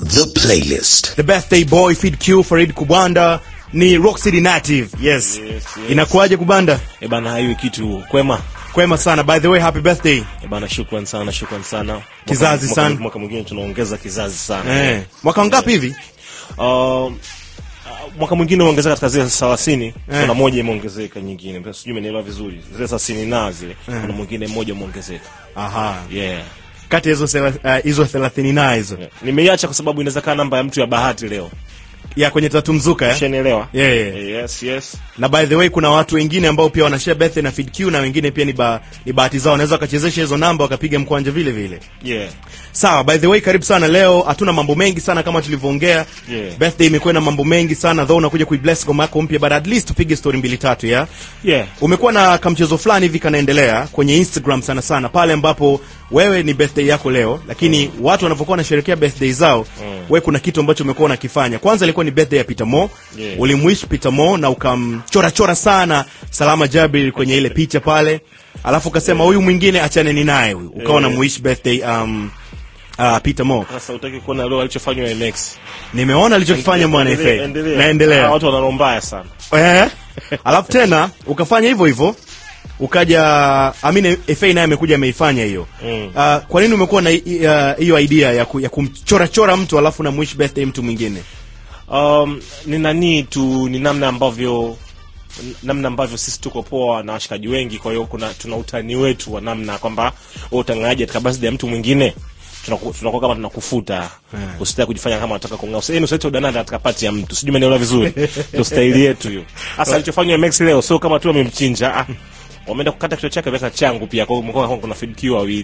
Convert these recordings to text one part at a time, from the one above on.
The playlist. the birthday boy Feed Q Farid Kubanda ni Rock City native yes, Yes, yes. inakuwaje Kubanda E bana, hiyo kitu kwema. kwema sana by the way happy birthday E bana, shukran sana, shukran sana. Mwaka- Kizazi mwaka- sana. Mwaka mwingine tunaongeza kizazi sana. eh. mwaka ngapi hivi Um, uh, mwaka mwingine umeongezeka katika zile thelathini Eh. kuna moja imeongezeka nyingine sijui umenielewa vizuri zile thelathini na zile kuna mwingine mmoja umeongezeka aha yeah. kati ya hizo sela- uh, hizo 30 na hizo yeah. nimeiacha kwa sababu inaweza kaa namba ya mtu ya bahati leo ya kwenye tatu mzuka eh? shanielewa Yeah, yeah. yes yes na by the way kuna watu wengine ambao pia wanashare birthday na Feed Q na wengine pia ni, ba, ni bahati zao wanaweza wakachezesha hizo namba wakapiga mkwanja vile vile yeah sawa by the way karibu sana leo hatuna mambo mengi sana kama tulivyoongea Yeah. birthday imekuwa na mambo mengi sana though unakuja kuibless ngoma yako mpya but at least tupige story mbili tatu ya yeah umekuwa na kamchezo fulani hivi kanaendelea kwenye instagram sana sana pale ambapo wewe ni birthday yako leo lakini mm. watu wanavyokuwa wanasherekea birthday zao mm. wewe kuna kitu ambacho umekuwa unakifanya kwanza ilikuwa ni birthday ya peter mo Yeah. ulimwish peter mo na ukamchora chora sana salama jabir kwenye ile picha pale alafu ukasema huyu mwingine achane naye huyu ukawa Yeah. unamwish birthday um, uh, peter mo sasa utaki kuona leo alichofanywa MX nimeona alichokifanya mwana Endelea, FA endelea. Ah, naendelea watu wana roho mbaya sana Eh. alafu tena ukafanya hivyo hivyo ukaja amine FA naye amekuja ameifanya hiyo Mm. uh, kwa nini umekuwa na hi- uh, hiyo idea ya, ku, ya kumchora chora mtu alafu na mwish birthday mtu mwingine um, ni nani tu ni namna ambavyo namna ambavyo sisi tuko poa na washikaji wengi kwa hiyo kuna tuna utani wetu wa namna kwamba wewe utangaje katika birthday ya mtu mwingine tunaku- tunakuwa kama tunakufuta Yeah. usitaki kujifanya kama unataka kung'aa Usi- usilete udananda katika pati ya mtu sijui umenielewa vizuri ndio staili yetu hiyo hasa alichofanywa MX leo sio kama tu amemchinja ah wameenda kukata kichwa chake weka changu pia kwa hiyo kumekuwa kama kuna feed queue wawili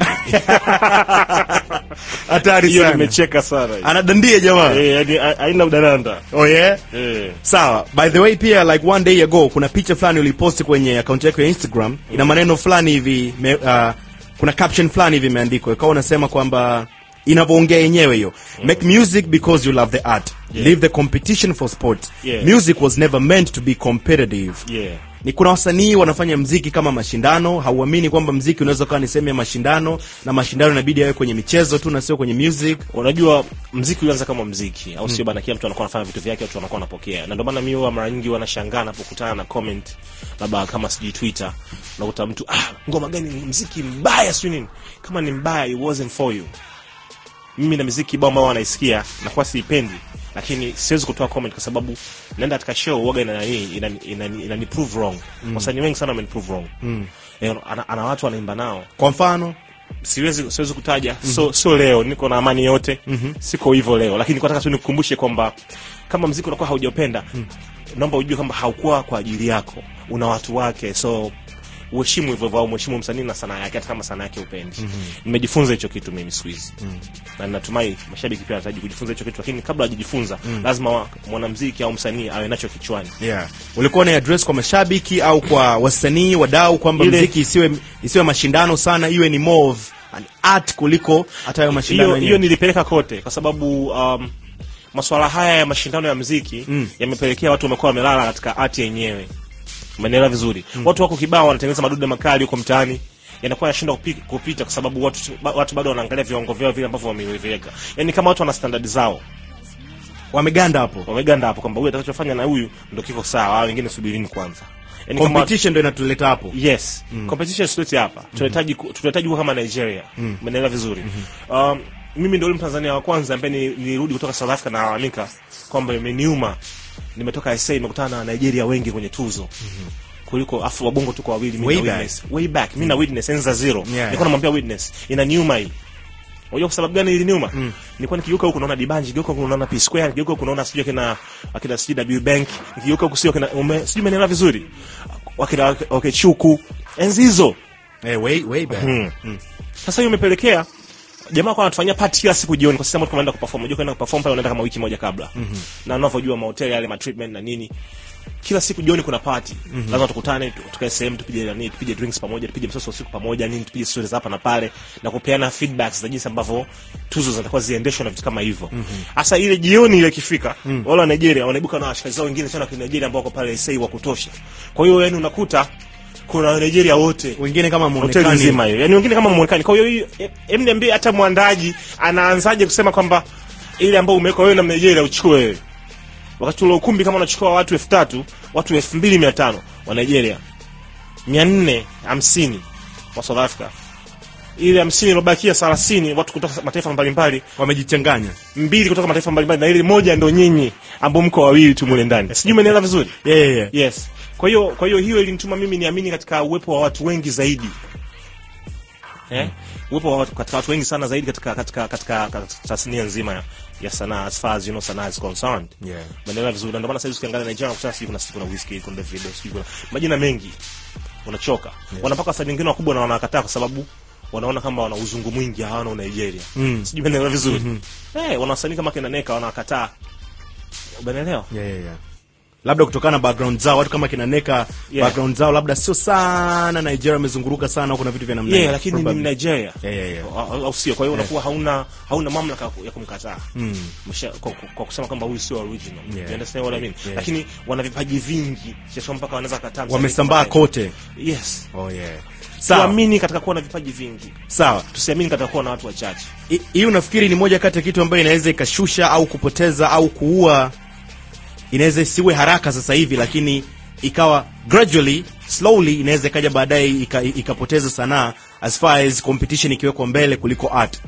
hatari hiyo sana nimecheka sana anadandia jamaa eh yani ha- haina udananda oh yeah eh sawa by the way pia like one day ago kuna picha fulani uliposti kwenye account yako ya instagram ina maneno fulani hivi me, uh, kuna caption fulani hivi imeandikwa ikawa unasema kwamba inavyoongea yenyewe hiyo make music because you love the art Yeah. leave the competition for sport Yeah. music was never meant to be competitive yeah ni kuna wasanii wanafanya mziki kama mashindano hauamini kwamba mziki unaweza kuwa ni sehemu ya mashindano na mashindano inabidi yawe kwenye michezo tu na sio kwenye music unajua mziki ulianza kama mziki au sio bana kila mtu anakuwa anafanya vitu vyake watu wanakuwa wanapokea na ndio maana mimi huwa mara nyingi wanashangaa napokutana na comment labda kama sijui twitter unakuta mtu ah ngoma gani ni mziki mbaya sio nini kama ni mbaya it wasn't for you mimi na miziki kibao ambao wanaisikia nakuwa siipendi lakini siwezi kutoa comment kwa sababu naenda katika show uoga ina nani ina, ina, ina, ina prove wrong wasanii wengi sana wameni prove wrong mm. ana, ana watu wanaimba nao kwa mfano siwezi siwezi kutaja mm-hmm. so so leo niko na amani yote mm-hmm. siko hivyo leo lakini kwa nataka tu nikukumbushe kwamba kama mziki unakuwa haujapenda mm. naomba ujue kwamba haukuwa kwa ajili yako una watu wake so uheshimu hivyo hivyo au mheshimu msanii na sanaa yake hata kama sanaa yake upendi mm-hmm. nimejifunza hicho kitu mimi siku hizi mm. na natumai mashabiki pia wanahitaji kujifunza hicho kitu lakini kabla hajajifunza mm. lazima wa- mwanamziki au msanii awe nacho kichwani yeah. ulikuwa na address kwa mashabiki au kwa wasanii wadau kwamba Ile- mziki isiwe isiwe mashindano sana iwe ni more of an art kuliko hata hayo mashindano hiyo hiyo yenyewe nilipeleka kote kwa sababu um, masuala haya ya mashindano ya mziki mm. yamepelekea watu wamekuwa wamelala katika art yenyewe umenielewa vizuri mm. watu wako kibao wanatengeneza madude makali huko mtaani yanakuwa yanashindwa kupi- kupita kwa sababu watu, ba- watu bado wanaangalia viwango vyao vile ambavyo wameviweka yani kama watu wana standard zao wameganda hapo wameganda hapo kwamba huyu atakachofanya na huyu ndo kiko sawa au wengine subirini kwanza yani kama competition ndo inatuleta hapo yes mm. competition sileti hapa tunahitaji ku- tunahitaji kuwa kama nigeria umeelewa vizuri um, mimi ndio yule mtanzania wa kwanza ambaye ni- nilirudi kutoka south africa na nalalamika kwamba imeniuma nimetoka sa nimekutana na nigeria wengi kwenye tuzo kuliko afu wabongo tuko wawili mimi Way na back. witness way back mimi na witness enza zero Yeah. nilikuwa namwambia witness inaniuma hii Unajua kwa sababu gani iliniuma? Mm. Nilikuwa nikigeuka huku naona Dibanji, nikigeuka huku naona P Square, nikigeuka huku naona sijui akina akina sijui W Bank, nikigeuka huku sio akina ume sijui menelewa vizuri. Wakina okay chuku. Enzi hizo. hey, way, way back. Mm. Sasa hiyo imepelekea jamaa kwa anatufanyia party kila siku jioni kwa sababu watu tunaenda kuperform. Unajua kwenda kuperform pale unaenda kama wiki moja kabla. Mm-hmm. Na unavyojua mahoteli yale ma treatment na nini. Kila siku jioni kuna party. Mm-hmm. Lazima tukutane tu- tukae sehemu tupige nani, tupige drinks pamoja, tupige msoso usiku pamoja, nini tupige stories hapa na pale na kupeana feedbacks za jinsi ambavyo tuzo zitakuwa ziendeshwa na vitu kama hivyo. Hasa ile jioni ile ikifika, wale wa Nigeria wanaibuka na washikaji zao wengine sana wa Nigeria ambao wako pale SA wa kutosha. Kwa hiyo yani unakuta kuna Nigeria wote wengine kama hoteli muonekani nzima hiyo yani wengine kama muonekani kwa hiyo hii em niambie hata mwandaji anaanzaje kusema kwamba ile ambayo umeweka wewe na Nigeria uchukue wewe wakati ule ukumbi kama unachukua watu elfu tatu watu elfu mbili mia tano wa Nigeria mia nne hamsini wa South Africa ile hamsini iliyobakia thelathini watu kutoka mataifa mbalimbali wamejichanganya mbili kutoka mataifa mbalimbali na ile moja ndo nyinyi ambao mko wawili tu mule ndani sijui umenielewa vizuri yeah, yeah, yeah. yes kwa hiyo kwa hiyo hiyo ilinituma mimi niamini katika uwepo wa watu wengi zaidi eh uwepo wa watu katika watu wengi sana zaidi katika katika katika, katika tasnia nzima ya, ya sanaa as far as you know sanaa is concerned Yeah. umeelewa vizuri Na ndio maana sasa hivi ukiangalia Nigeria unakuta sijui kuna kuna Wizkid kuna Davido sijui kuna majina mengi unachoka wanapaka wasanii wengine wakubwa na wanakataa kwa sababu wanaona kama wana uzungu mwingi hawana Nigeria Mm. sijui umeelewa vizuri eh wana wasanii kama kina Neka wanakataa umeelewa Yeah, yeah, yeah. labda kutokana na background zao watu kama kina Neka Yeah. background zao labda sio sana Nigeria wamezunguruka sana kuna vitu vya namna yeah, hiyo. lakini ni Probably. Nigeria Yeah, yeah, yeah. au au sio? Kwa hiyo unakuwa hauna hauna mamlaka ya kumkataa Mm. Msha- kwa, kwa, kwa kusema kwamba huyu sio original. Yeah. You understand what I mean? Yeah. Lakini wana vipaji vingi kiasi kwamba mpaka wanaweza kataa. msanii wamesambaa kufanya- kote Yes. oh, yeah. sawa Tuamini katika kuwa na vipaji vingi. sawa Tusiamini katika kuwa na watu wachache. I- hii unafikiri ni moja kati ya kitu ambayo inaweza ikashusha au kupoteza au kuua inaweza isiwe haraka sasa hivi lakini ikawa gradually slowly inaweza ikaja baadaye ika- ikapoteza sanaa as far as competition ikiwekwa mbele kuliko art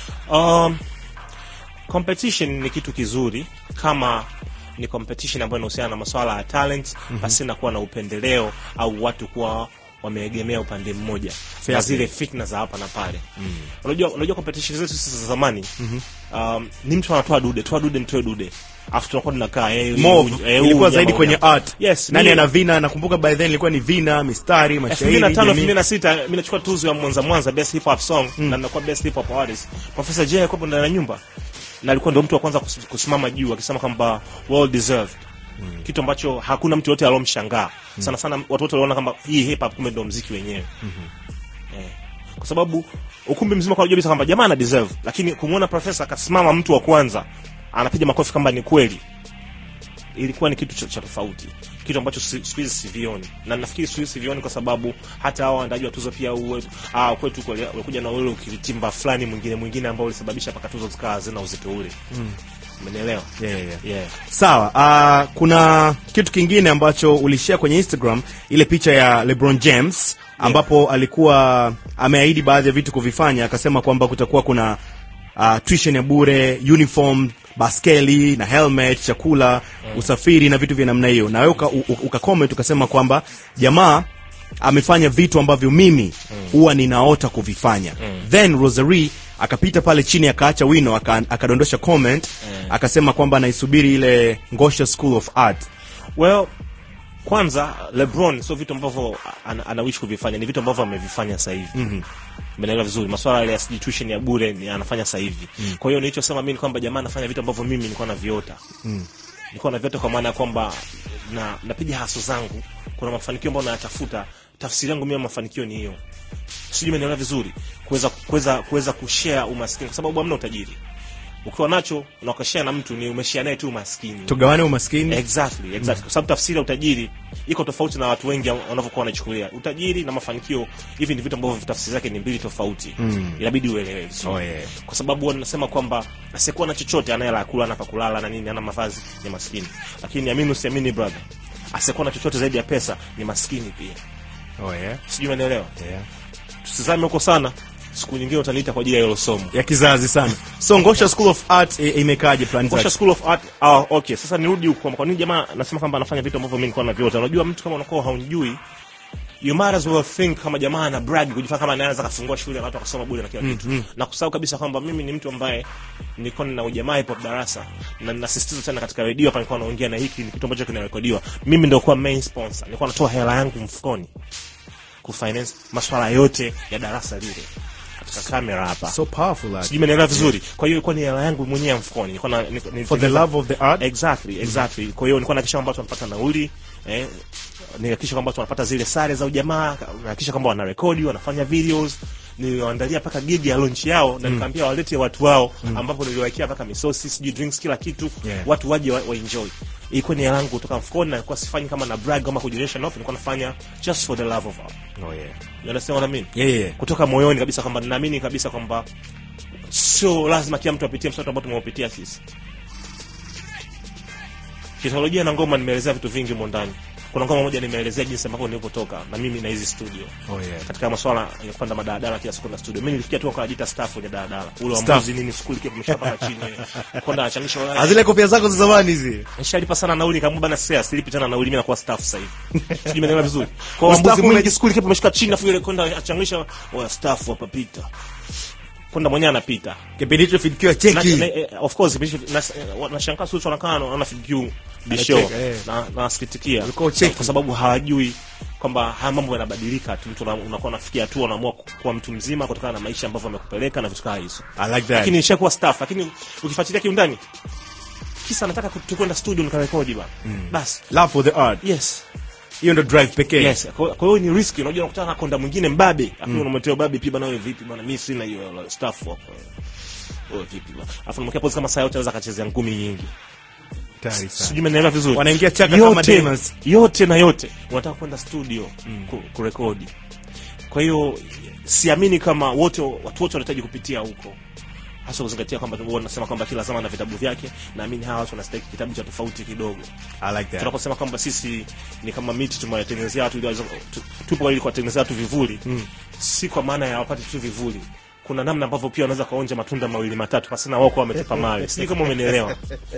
Um, competition ni kitu kizuri kama ni competition ambayo inahusiana na masuala ya talent basi na kuwa na upendeleo au watu kuwa wameegemea upande mmoja Fair na play. zile fitna za hapa na pale unajua unajua competition zetu sisi za zamani um, ni mtu anatoa dude toa dude mtoe dude afu tunakuwa tunakaa eh, huyu- More, eh, huyu ilikuwa jamaa zaidi huyu kwenye hapa. art yes nani mimi- ana vina nakumbuka by then ilikuwa ni vina mistari mashairi 2005 jamii. 2006 mimi nachukua tuzo ya Mwanza Mwanza best hip hop song na nakuwa best hip hop artist Professor Jay alikuwa ndani ya nyumba na alikuwa ndio mtu wa kwanza kus- kusimama juu akisema kwamba well deserved kitu ambacho hakuna mtu yote alomshangaa sana sana watu wote waliona kwamba hii hip hop kumbe ndio mziki wenyewe eh. kwa sababu ukumbi mzima kwa unajua kabisa kwamba jamaa ana deserve lakini kumwona profesa akasimama mtu wa kwanza anapiga makofi kama ni kweli ilikuwa ni kitu cha, cha tofauti kitu ambacho si- siku hizi sivioni na nafikiri siku hizi sivioni kwa sababu hata hao waandaji wa tuzo pia uwe, ah, kwetu kule walikuja na ule ukiritimba fulani mwingine mwingine ambao ulisababisha mpaka tuzo zikawa hazina uzito ule umenielewa Yeah, yeah, yeah. yeah. sawa uh, kuna kitu kingine ambacho ulishare kwenye instagram ile picha ya lebron james ambapo alikuwa ameahidi baadhi ya vitu kuvifanya akasema kwamba kutakuwa kuna uh, tuition ya bure uniform baskeli na helmet chakula usafiri na vitu vya namna hiyo na wewe uka, u- u- uka comment ukasema kwamba jamaa amefanya vitu ambavyo mimi huwa ninaota kuvifanya then rosary akapita pale chini akaacha wino aka- akadondosha comment akasema kwamba anaisubiri ile ngosha school of art well kwanza lebron sio vitu ambavyo ana, anawishi kuvifanya ni vitu ambavyo amevifanya sasa hivi mm Umeelewa vizuri maswala yale ya sijui tuition ya bure ni anafanya sasa hivi kwa hiyo nilichosema mimi ni kwamba jamaa anafanya vitu ambavyo mimi nilikuwa naviota nilikuwa naviota kwa maana ya kwamba na napiga haso zangu kuna mafanikio ambayo nayatafuta tafsiri yangu mimi ya mafanikio ni hiyo sijui umenielewa vizuri kuweza kuweza kuweza kushare umaskini kwa sababu hamna utajiri ukiwa nacho na ukashare na mtu ni umeshare naye tu umaskini tugawane umaskini exactly exactly kwa sababu tafsiri ya utajiri iko tofauti na watu wengi wanavyokuwa wanachukulia utajiri na mafanikio hivi ni vitu ambavyo tafsiri zake ni mbili tofauti mm. inabidi uelewe vizuri Oh, yeah. kwa sababu huwa nasema kwamba asiyekuwa na chochote anayela kula ana pa kulala na nini ana mavazi ni maskini lakini amini usiamini brother asiyekuwa na chochote zaidi ya pesa ni maskini pia oh, yeah. sijui unaelewa Yeah. tusizame huko sana siku nyingine utaniita kwa ajili ya hilo somo ya kizazi sana so ngosha school of art i- imekaaje plan Kosha zake School of Art. Ah, okay. Sasa nirudi huko kwamba kwa nini jamaa anasema kwamba anafanya vitu ambavyo mimi nilikuwa naviota. Unajua mtu kama unakuwa haunijui you might as well think kama jamaa ana brag kujifanya kama anaweza kafungua shule na watu wakasoma bure na kila kitu. Na kusahau kabisa kwamba mimi ni mtu ambaye nilikuwa nina ujamaa hip hop darasa na ninasisitiza tena katika redio hapa nilikuwa naongea na hiki ni kitu ambacho kinarekodiwa. Mimi ndio kuwa main sponsor. Nilikuwa natoa hela yangu mfukoni kufinance masuala yote ya darasa lile. Katika kamera hapa. so powerful art. Sijui umenielewa vizuri. Kwa hiyo ilikuwa ni hela yangu mwenyewe mfukoni. Nilikuwa na nilikuwa- for the love of the art exactly exactly kwa hiyo nilikuwa nahakikisha kwamba watu wanapata nauli eh, nihakikisha kwamba watu wanapata zile sare za ujamaa nahakikisha kwamba wanarekodi wanafanya videos niliwaandalia mpaka gig ya launch yao na nikaambia walete watu wao ambapo niliwawekea mpaka misosi sijui drinks kila kitu Yeah. watu waje wa, wa enjoy ilikuwa ni hela yangu kutoka mfukoni na nilikuwa sifanyi kama na brag ama kujionyesha nope nilikuwa nafanya just for the love of art oh, yeah. you understand what I mean Yeah, yeah, yeah. kutoka moyoni kabisa kwamba ninaamini kabisa kwamba sio lazima kila mtu apitie msoto ambao tumeupitia sisi kisaikolojia na ngoma nimeelezea vitu vingi humo ndani kuna ngoma moja nimeelezea jinsi ambavyo nilivyotoka na mimi na hizi studio Oh, yeah. katika masuala ya kupanda madaladala kila siku na studio mimi nilifikia tu akajiita staff kwenye daladala ule wa Staff. mbuzi nini skuli kipo mshapaka chini kwenda anachangisha Ah, zile kofia zako za zamani hizi nishalipa sana nauli kama bana sasa silipi tena nauli mimi nakuwa staff sasa hivi sijui umeelewa vizuri kwa Ustafu mbuzi ume- mwingi skuli kipo umeshika chini afu yule kwenda achangisha wa staff hapa pita kwenda mwenyewe anapita kipindi hicho fidikiwa na, cheki na, eh, of course bishi- na- eh, nashangaa sisi wanakaa na fikiu bisho Anacheka, eh. na nasikitikia Ulikuwa ucheki. kwa sababu hawajui kwamba haya mambo yanabadilika tu mtu una- unakuwa unafikia tu unaamua ku- kuwa mtu mzima kutokana na maischa ambavyo amekupeleka na vitu kama hizo I like that. lakini nishakuwa staff lakini ukifuatilia kiundani kisa nataka ku- tu kwenda studio nikarekodi bana basi love for the art yes hiyo ndo drive pekee yes kwa kwa hiyo ni riski unajua unakutana na konda mwingine mbabe afu unamletea babe pia bana wewe vipi bana mimi sina hiyo la- staff hapa wewe vipi bana afu unamwekea pose kama saa yote anaweza akachezea ngumi nyingi Tayari sana. sijui umeelewa vizuri Wanaingia chaka kama yote, demons. yote na yote unataka kwenda studio ku, kurekodi kwa hiyo siamini kama wote watu wote wanahitaji kupitia huko hasa kuzingatia kwamba huwa nasema kwamba kila zama na vitabu vyake naamini hawa watu wanastahili kitabu cha tofauti kidogo I like that. tunaposema kwamba sisi ni kama miti tumewatengenezea watu ili waweze- tu- tupo ili kuwatengenezea watu vivuli si kwa maana ya wapate tu vivuli kuna namna ambavyo pia wanaweza kaonja matunda mawili matatu pasina wao kuwa wametupa mawe sijui kama umenielewa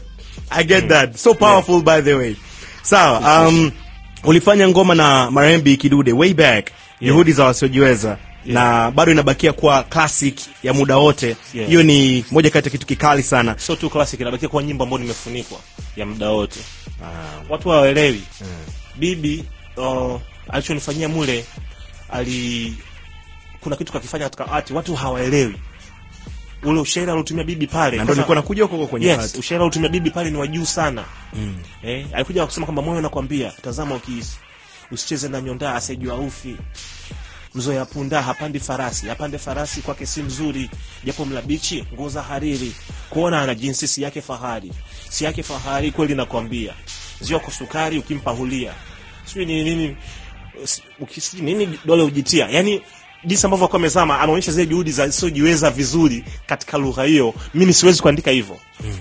I get that. So powerful by the way. Sawa, um, ulifanya ngoma na Marembi Kidude way back. Juhudi za wasiojiweza. Na bado inabakia kuwa classic ya muda wote. Yeah. Hiyo ni moja kati ya kitu kikali sana. sio tu classic inabakia kuwa nyimbo ambayo nimefunikwa ya muda wote watu hawaelewi bibi uh, alichonifanyia mule ali kuna kitu kakifanya katika art watu hawaelewi ule ushairi aliotumia bibi pale Na ndio kwanza- nilikuwa nakuja huko huko kwenye yes art. ushairi aliotumia bibi pale ni wa juu sana mm. eh, alikuja kusema kwamba moyo nakwambia tazama ukihisi usicheze na nyondaa asijua ufi mzoya punda hapandi farasi hapande farasi kwake si mzuri japo mlabichi nguo za hariri kuona ana jinsi si yake fahari si yake fahari kweli nakwambia ziwa kwa sukari ukimpa hulia sijui nini nini si- ukisi nini dole ujitia yani jinsi ambavyo alikuwa amezama anaonyesha zile juhudi za siojiweza vizuri katika lugha hiyo mimi siwezi kuandika hivyo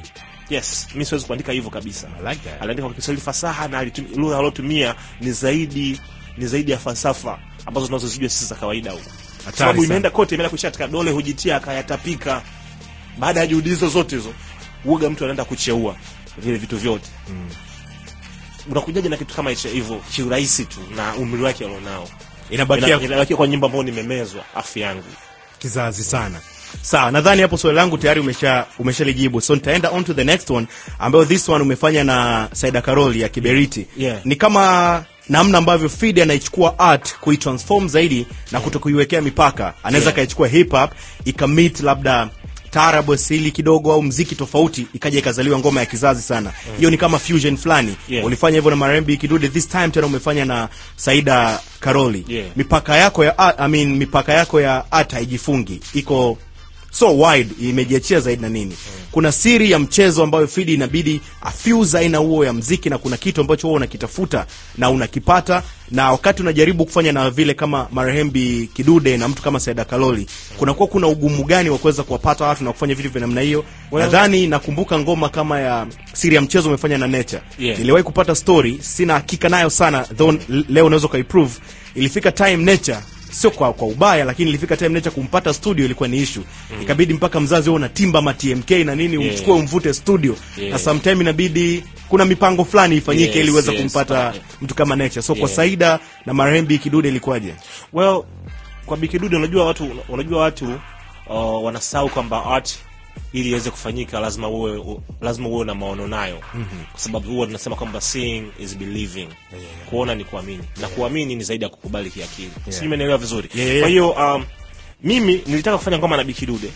yes mimi siwezi kuandika hivyo kabisa I like that. aliandika kwa Kiswahili fasaha na alitum- lugha aliyotumia ni zaidi ni zaidi ya falsafa ambazo tunazozijua sisi za kawaida huko Kwa sababu sana. imeenda kote imeenda kuishia katika dole hujitia akayatapika baada ya juhudi hizo zote hizo uoga mtu anaenda kucheua vile vitu vyote unakujaje na kitu kama hicho hivyo kiurahisi tu na umri wake alionao Inabakia Ina- inabakia kwa nyimbo ambayo nimemezwa afu yangu kizazi sana sawa nadhani hapo swali langu tayari umesha umeshalijibu so nitaenda on to the next one ambayo this one umefanya na saida karoli ya kiberiti Yeah. ni kama namna ambavyo fid anaichukua art kuitransform zaidi na kuto kuiwekea mipaka anaweza Yeah. akaichukua hip hop ikamit labda taarab asili kidogo au mziki tofauti ikaja ikazaliwa ngoma ya kizazi sana hiyo ni kama fusion fulani Yeah. ulifanya hivyo na marembi kidude this time tena umefanya na saida karoli Yeah. mipaka yako ya art, I mean, mipaka yako ya art haijifungi iko so wide imejiachia zaidi na nini kuna siri ya mchezo ambayo fidi inabidi afuse aina huo ya mziki na kuna kitu ambacho huwa unakitafuta na unakipata na wakati unajaribu kufanya na vile kama marehembi kidude na mtu kama saida kaloli kunakuwa kuna ugumu gani wa kuweza kuwapata watu na kufanya vitu vya namna hiyo Well- nadhani nakumbuka ngoma kama ya siri ya mchezo umefanya na nature Yeah. niliwahi kupata story sina hakika nayo sana though l- leo unaweza ukaiprove ilifika time nature sio kwa, kwa ubaya lakini ilifika time nature kumpata studio ilikuwa ni issue ikabidi mpaka mzazi wewe unatimba ma TMK na nini Yeah. umchukue umvute studio Yeah. na sometime inabidi kuna mipango fulani ifanyike Yes, ili uweze yes, kumpata yeah. mtu kama nature so kwa Yeah. Saida na Marembi Kidude ilikuwaje well kwa bikidude unajua watu unajua watu uh, wanasahau kwamba art ili iweze kufanyika lazima uwe u, lazima uwe na maono nayo mm-hmm. kwa sababu huwa tunasema kwamba seeing is believing yeah, yeah. kuona ni kuamini na kuamini ni zaidi ya kukubali kiakili yeah. sijui umenielewa vizuri Yeah, yeah. kwa hiyo um, mimi nilitaka kufanya ngoma na bikidude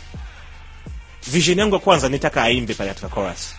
vision yangu ya kwanza nitaka aimbe pale katika chorus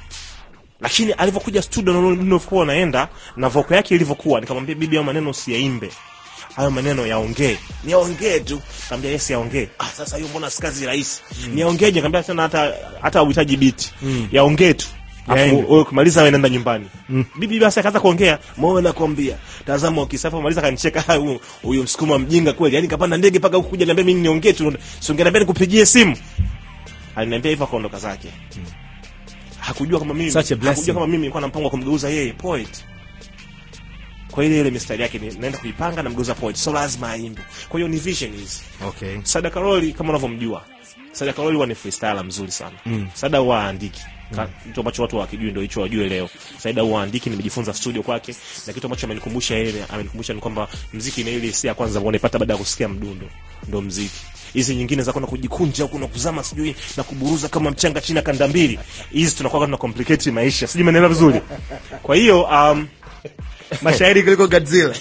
lakini alivyokuja studio na nilivyokuwa naenda na voko yake ilivyokuwa nikamwambia bibi hayo maneno usiyaimbe hayo maneno yaongee niyaongee tu kaambia yes yaongee ah sasa hiyo mbona si kazi rahisi mm. niyaongeeje kaambia tena hata hata uhitaji beat mm. yaongee tu Yaende. Afu wewe ukimaliza wewe nenda nyumbani mm. bibi basi akaanza kuongea moyo nakwambia tazama ukisafa maliza kanicheka "Ah, huyu- huyu msukuma mjinga kweli yani kapanda ndege mpaka huku kuja niambia mimi niongee tu si ungeniambia nikupigie simu aliniambia hivyo akaondoka zake hakujua kama mimi Such a blessing. hakujua kama mimi nilikuwa na mpango wa kumgeuza yeye poet kwa ile ile mistari yake ni- naenda kuipanga na mgeuza poet so lazima aimbe kwa hiyo ni vision hizi okay Sada Karoli kama unavyomjua Sada Karoli huwa ni freestyler mzuri sana mm. Sada huwa haandiki Ka- kitu ambacho watu hawakijui ndio hicho wajue leo. Saida huwa haandiki, nimejifunza studio kwake, na kitu ambacho amenikumbusha yeye, amenikumbusha ni kwamba mziki ni ile hisia ya kwanza ambayo unaipata baada ya kusikia mdundo, ndio mziki. Hizi nyingine za kwenda kujikunja huku na kuzama sijui na kuburuza kama mchanga chini ya kanda mbili, hizi tunakuwa tuna complicate maisha, sijui umeelewa vizuri. Kwa hiyo um, mashairi kuliko Godzilla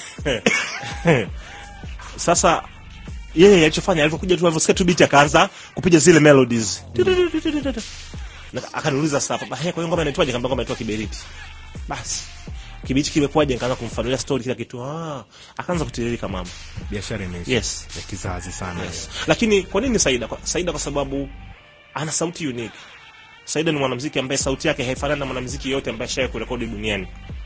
sasa yeye alichofanya alivyokuja tu alivyosikia tu beat akaanza kupiga zile melodies Na akaniuliza sasa hapa "He, kwa hiyo ngoma inaitwaje kamba ngoma inaitwa kiberiti basi kiberiti kimekuwaje nikaanza kumfanulia story kila kitu ah akaanza kutiririka mama biashara imeisha yes ya kizazi sana yes lakini kwa nini Saida kwa, Saida kwa sababu ana sauti unique Saida ni mwanamuziki ambaye sauti yake haifanani na mwanamuziki yote ambaye ashaye kurekodi duniani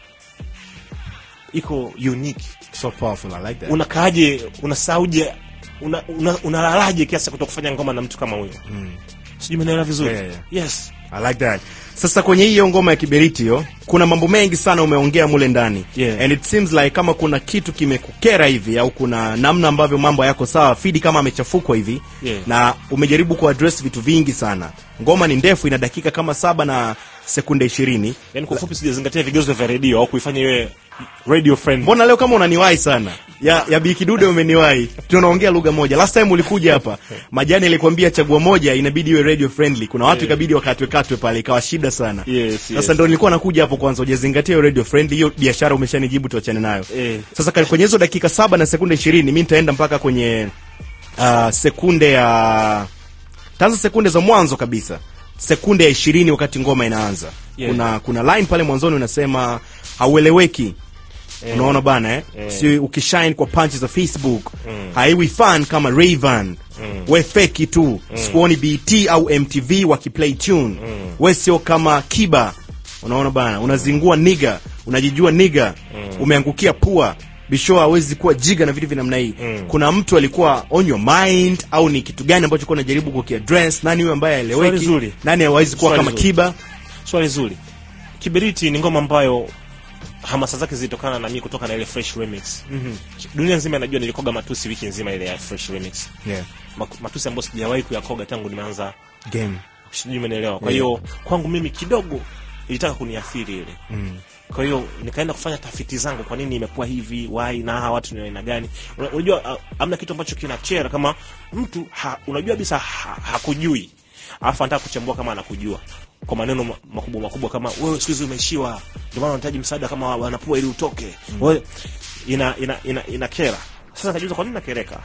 iko unique so powerful i like that unakaaje unasauje una, una, unalalaje kiasi cha kutokufanya ngoma na mtu kama huyo mm. sijui umeelewa vizuri Yeah, yeah. yes I like that. Sasa kwenye hiyo ngoma ya kiberiti hiyo kuna mambo mengi sana umeongea mule ndani Yeah. and it seems like kama kuna kitu kimekukera hivi au kuna namna ambavyo mambo yako sawa, Fidi kama amechafukwa hivi Yeah. na umejaribu kuaddress vitu vingi sana. Ngoma ni ndefu, ina dakika kama saba na sekunde ishirini. yani kwa ufupi sijazingatia vigezo vya redio au kuifanya iwe radio friend Mbona leo kama unaniwahi sana ya, ya Bikidude umeniwahi, tunaongea lugha moja. Last time ulikuja hapa, Majani alikwambia chagua moja, inabidi iwe radio friendly. Kuna watu Yeah. ikabidi wakatwe katwe pale, ikawa shida sana. Yes, Sasa yes. ndo nilikuwa nakuja hapo kwanza, hujazingatia hiyo radio friendly, hiyo biashara umeshanijibu, tuachane nayo. Eh. Sasa kali- kwenye hizo dakika saba na sekunde ishirini mi nitaenda mpaka kwenye uh, sekunde ya taanza sekunde za mwanzo kabisa, sekunde ya ishirini wakati ngoma inaanza. Yeah. Kuna kuna line pale mwanzoni unasema haueleweki unaona bana eh? si ukishine kwa punch za facebook haiwi fan kama Rayvan we feki tu sikuoni bt au mtv wakiplay tune we sio kama kiba unaona bana unazingua niga unajijua niga umeangukia pua bisho hawezi kuwa jiga na vitu vya namna hii kuna mtu alikuwa on your mind au ni kitu gani ambacho kuwa unajaribu kukiaddress nani huyo ambaye Swali aeleweki zuri. nani hawezi kuwa Swali kama zuri. kiba swali zuri kiberiti ni ngoma ambayo hamasa zake zilitokana na mimi kutoka na ile fresh remix mm-hmm. dunia nzima inajua nilikoga matusi wiki nzima ile ya fresh remix yeah. Mak- matusi ambayo sijawahi kuyakoga tangu nimeanza game sijui umenielewa kwa hiyo kwangu mimi kidogo ilitaka kuniathiri ile mm. kwa hiyo nikaenda kufanya tafiti zangu kwa nini imekuwa hivi why na hawa watu ni wa aina gani Una- unajua uh, amna kitu ambacho kinachera kama mtu ha, unajua bisa ha, hakujui alafu anataka kuchambua kama anakujua kwa maneno ma- makubwa makubwa kama wewe siku hizi umeishiwa ndio maana unahitaji msaada kama wanapua ili utoke mm. wewe ina ina ina, ina kera sasa nikajiuliza kwa nini nakereka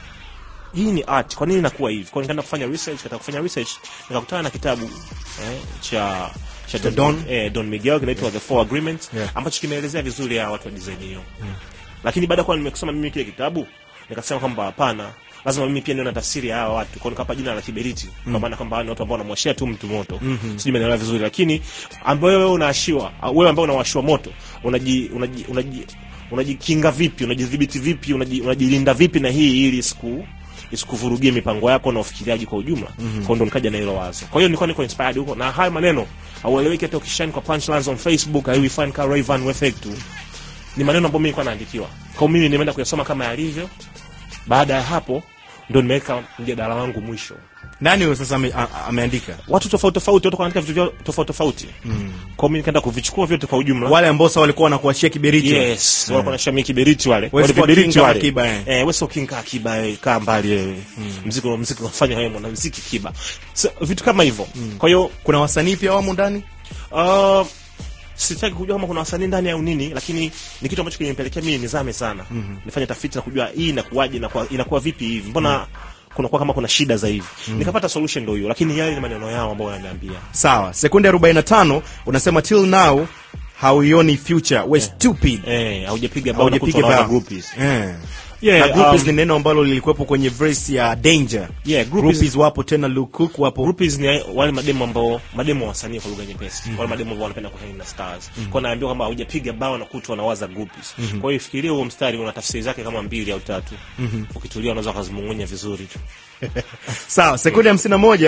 hii ni art kwa nini inakuwa hivi kwa nikaenda kufanya research katika kufanya research nikakutana na kitabu eh, cha cha Don, Don. eh, Don Miguel kinaitwa The Four Agreements Yeah. ambacho kimeelezea vizuri ya watu wa design hiyo lakini baada ya kuwa nimekisoma mimi kile kitabu nikasema kwamba hapana lazima mimi pia nione tafsiri ya hawa watu kwa nikapa jina la kiberiti kwa maana kwamba hawa ni watu ambao wanamwashia tu mtu moto sijui umeelewa vizuri lakini ambayo wewe unaashiwa au wewe ambao unawashiwa moto unaji unaji unaji unajikinga vipi unajidhibiti vipi unaji, unajilinda vipi na hii ili siku isikuvurugie mipango yako na ufikiriaji kwa ujumla mm-hmm. kwa ndo nikaja na hilo wazo kwa hiyo nilikuwa niko inspired huko na haya maneno haueleweki hata ukishine kwa punchlines on facebook haiwi fan ka Rayvan Wefek tu ni maneno ambayo mimi nilikuwa naandikiwa kwa hiyo mimi nimeenda kuyasoma kama yalivyo baada ya hapo ndo nimeweka mjadala wangu mwisho nani huyo sasa ame, a, a- ameandika watu tofauti tofauti watu wanaandika vitu vyao tofauti tofauti mm. kwa hiyo mimi nikaenda kuvichukua vyote kwa ujumla wale ambao sasa walikuwa wanakuachia kiberiti yes walikuwa na shamia kiberiti wale Wewe wale sio viberiti king kama wale Kiba, eh. eh wewe sio king kama kiba wewe kaa mbali wewe muziki wa muziki unafanya wewe mwana muziki kiba so, vitu kama hivyo kwa hiyo kuna wasanii pia wamo ndani uh, sitaki kujua kama kuna wasanii ndani au nini lakini ni kitu ambacho kimenipelekea mimi nizame sana mm-hmm. nifanye tafiti na kujua hii inakuwaje inakuwa, inakuwa vipi hivi mbona mm-hmm. kunakuwa kama kuna shida za hivi mm-hmm. nikapata solution ndio hiyo lakini yale ni maneno yao ambayo wananiambia sawa sekunde 45 unasema till now hauioni future we stupid eh haujapiga bao na haujapiga kutoa bao groupies Eh. yeah na groupies um, ni neno ambalo lilikuwepo kwenye verse ya danger yeah groupies groupies wapo tena Luke Cook wapo groupies ni wale mademo ambao mademo wa wasanii kwa lugha nyepesi mm-hmm. wale mademo ambao wanapenda kuhang na stars mm-hmm. kwa naambiwa kwamba hujapiga bao na kutu wanawaza groupies mm-hmm. kwa hiyo fikiria huo mstari una tafsiri zake kama mbili au tatu mm-hmm. ukitulia unaweza kuzimung'unya vizuri tu sawa sekunde 51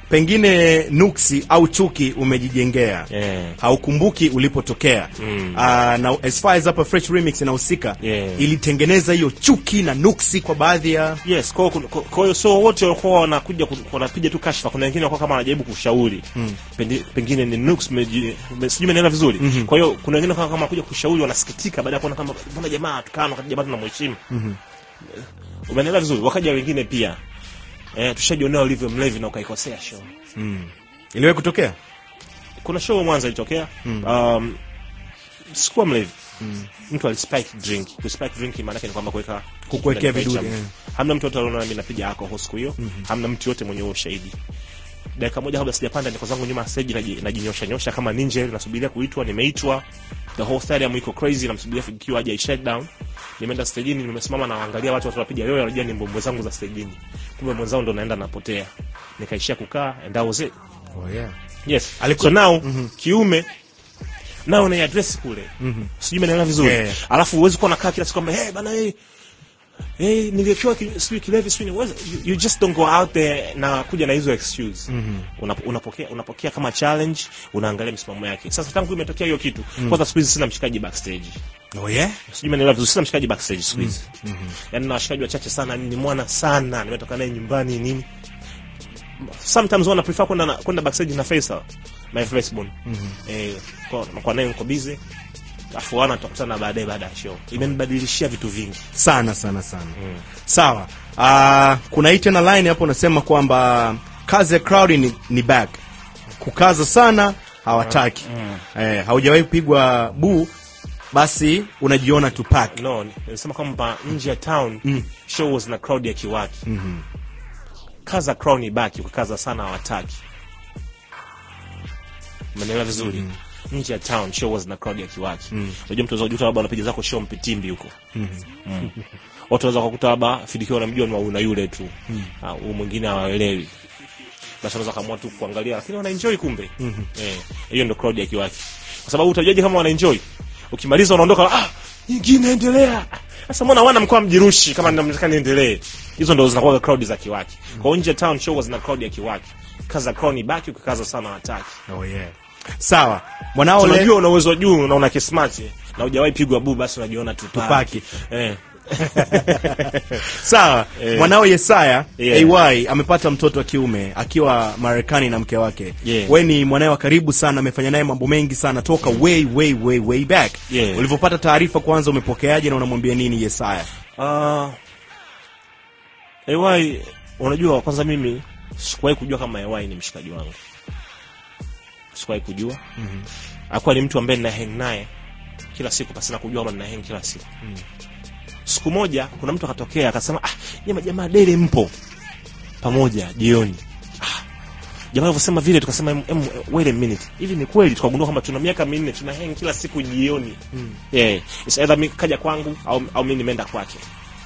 pengine nuksi au chuki umejijengea Yeah. haukumbuki ulipotokea Mm. Ah, na as far as hapa fresh remix inahusika Yeah. ilitengeneza hiyo chuki na nuksi kwa baadhi ya yes kwa hiyo- kwa kwa hiyo so wote walikuwa wanakuja ku- wanapiga tu kashfa kuna wengine walikuwa kama wanajaribu kushauri Pendi- pengine ni nux meji- me- sijui umeelewa vizuri kwa hiyo kuna wengine kama kama wanakuja kushauri wanasikitika baada ya kuona kama mbona jamaa tukano wakati jamaa tunamheshimu umeelewa vizuri wakaja wengine pia eh tushajionea ulivyo mlevi na ukaikosea show iliwahi kutokea kuna show Mwanza ilitokea um, sikuwa mlevi mtu alispike drink kuspike drink maana yake ni kwamba kuweka Kukuwekea ndani ya vidude, chama. eh. hamna mtu yote aliona mimi napiga alcohol siku hiyo hamna mtu yote mwenye huo ushahidi dakika moja kabla sijapanda niko zangu nyuma ya stage naji- najinyosha nyosha kama ninja hivi nasubiria kuitwa nimeitwa the whole stadium iko crazy namsubiria fikiwa aje shut down nimeenda stagini nimesimama naangalia watu watu wapiga yoyo wanajua ni mbombo zangu za stagini kumbe mwenzao ndo naenda napotea nikaishia kukaa and that was it oh, yeah. yes Aliku- so now kiume nao na address kule sijui umeelewa vizuri Yeah. alafu huwezi kuwa nakaa kila siku kwamba hey bana hey hey nilikiwa ki, sijui kilevi sijui ni- you, you just don't go out there na kuja na hizo excuse Una, unapokea unapokea kama challenge unaangalia misimamo yake sasa tangu imetokea hiyo kitu kwanza siku hizi sina mshikaji backstage Oh, yeah? sijui umeelewa vizuri sina mshikaji backstage siku hizi yaani na washikaji wachache sana ni mwana sana nimetoka naye nyumbani nini sometimes wana prefer kwenda na- kwenda backstage na Faisal my firstborn eh kwa kwa naye niko busy afu wana tutakutana baadaye baada ya show imenibadilishia vitu vingi sana sana sana sawa Ah, kuna hii tena line hapo unasema kwamba kazi ya crowd ni, ni back kukaza sana hawataki eh, haujawahi kupigwa buu basi unajiona tupak no nilisema kwamba nje ya town show was na crowd ya kiwaki kaza crowd ni baki ukikaza sana hawataki umeelewa vizuri nje ya town show was na crowd ya kiwaki unajua mtu unaweza kujuta labda unapiga zako show mpitimbi huko Mm. watu wanaweza kukuta labda fidikiwa wanamjua ni wa una yule tu Ah, huyu mwingine hawaelewi basi wanaweza kaamua tu kuangalia lakini wanaenjoy kumbe eh hiyo ndio crowd ya kiwaki kwa sababu utajuaje kama wanaenjoy ukimaliza unaondoka ah nyingine endelea sasa mbona wana mkoa mjirushi kama nataka niendelee hizo ndio zinakuwa crowd za kiwaki kwa hiyo nje ya town show zina crowd ya kiwaki kaza crowd ni baki ukikaza sana hataki oh, yeah. sawa mwanao le- unajua una uwezo wa juu na una kismart na hujawahi pigwa bu basi unajiona tupaki Tupaki. eh sawa Eh. mwanao yesaya Yeah. ay amepata mtoto wa kiume akiwa marekani na mke wake Yeah. we ni mwanae wa karibu sana amefanya naye mambo mengi sana toka way way way way back Yeah. ulivyopata taarifa kwanza umepokeaje na unamwambia nini yesaya Ah, AY unajua kwanza mimi sikuwahi kujua kama AY ni mshikaji wangu. Sikuwahi kujua. Mhm. Hakuwa ni mtu ambaye nina hang naye kila siku pasina kujua kama nina hang kila siku. Siku moja kuna mtu akatokea akasema ah, nyama jamaa dele mpo pamoja jioni. Ah, jamaa alivyosema vile tukasema em, em, wait a minute. Hivi ni kweli tukagundua kwamba tuna miaka minne tuna hang kila siku jioni. Yeah, it's either mi kaja kwangu au, au mimi nimeenda kwake.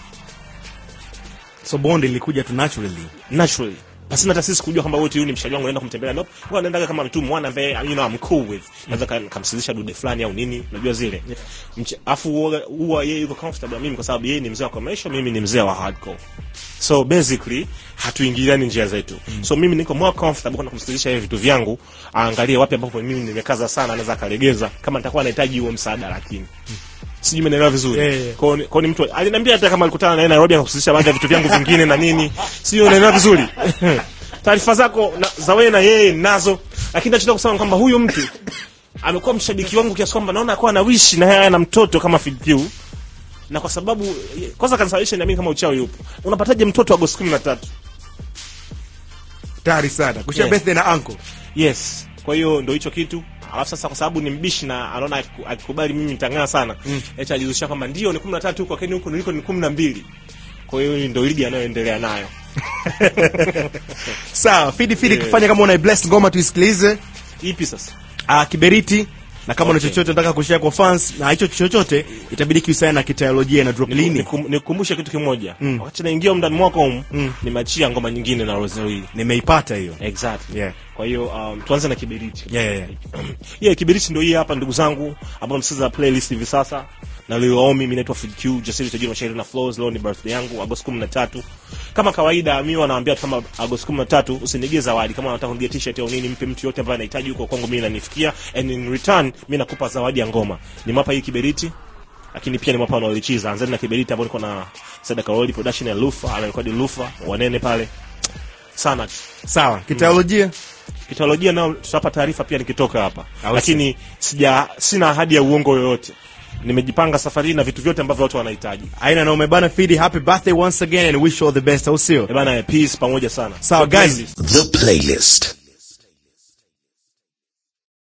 so bond ilikuja tu naturally naturally pasina hata sisi kujua kwamba wote huyu ni mshaji wangu naenda kumtembelea nope kwa naendaga kama mtu mwana ambaye you know I'm cool with naweza ka- kamsikilizisha dude fulani au nini unajua zile Mche- afu huwa- huwa yeye yuko comfortable na mimi kwa sababu yeye ni mzee wa commercial mimi ni mzee wa hardcore so basically hatuingiliani njia zetu so mimi niko more comfortable kwenda kumsikilizisha yeye vitu vyangu aangalie wapi ambapo mimi nimekaza sana anaweza akalegeza kama nitakuwa nahitaji huo msaada lakini sijui umeelewa vizuri Yeah, yeah. Kwa ni- kwa ni mtu aliniambia hata kama alikutana naye Nairobi akakusisha baadhi ya vitu vyangu vingine na nini sio unaelewa vizuri taarifa zako na, za wewe na yeye nazo lakini nachotaka kusema kwamba huyu mtu amekuwa mshabiki wangu kiasi kwamba naona akuwa na wishi na yeye ana mtoto kama Fidikiu na kwa sababu kwanza kanisababisha niamini kama uchawi yupo unapataje mtoto Agosti kumi na tatu tayari sana kushia Yeah. birthday na uncle yes kwa hiyo ndo hicho kitu alafu sasa kwa sababu ni mbishi na anaona akiku- akikubali mimi nitang'aa sana mm. eti ajizusha kwamba ndio ni kumi na tatu huko lakini huko niliko ni kumi na mbili kwa hiyo ndo ligi anayoendelea nayo sawa fidi fidi Yeah. kufanya kama una bless ngoma tuisikilize ipi sasa uh, kiberiti na kama una Okay. chochote nataka kushare kwa fans na hicho chochote itabidi kiusiana na kiteolojia na drop lini Nikum- nikukumbushe kitu kimoja wakati naingia ndani mwaka humu nimeachia ngoma nyingine na Rosary nimeipata hiyo exactly Yeah. kwa hiyo um, tuanze na kiberiti yeah, yeah, yeah. yeah, kiberiti ndio hii hapa ndugu zangu ambao msikiza playlist hivi sasa na Lil mimi naitwa Fid Q Jasiri Tajiri Mashairi na Flows leo ni birthday yangu Agosti 13 kama kawaida mimi wanaambia tu kama Agosti 13 usinigie zawadi kama unataka kunigia t-shirt au nini mpe mtu yote ambaye anahitaji huko kwangu mimi nanifikia and in return mimi nakupa zawadi ya ngoma nimapa hii kiberiti lakini pia nimewapa wanaolichiza anzani na kiberiti ambao niko na Sada Karoli production ya Lufa anarekodi Lufa wanene pale sana sawa kiteolojia kitolojia nao tutapa taarifa pia nikitoka hapa Au lakini sija sina ahadi ya uongo yoyote nimejipanga safari hii na vitu vyote ambavyo watu wanahitaji aina na umebana fidi happy birthday once again and wish you all the best au sio Eh bana peace pamoja sana Sawa, The guys. playlist. The playlist.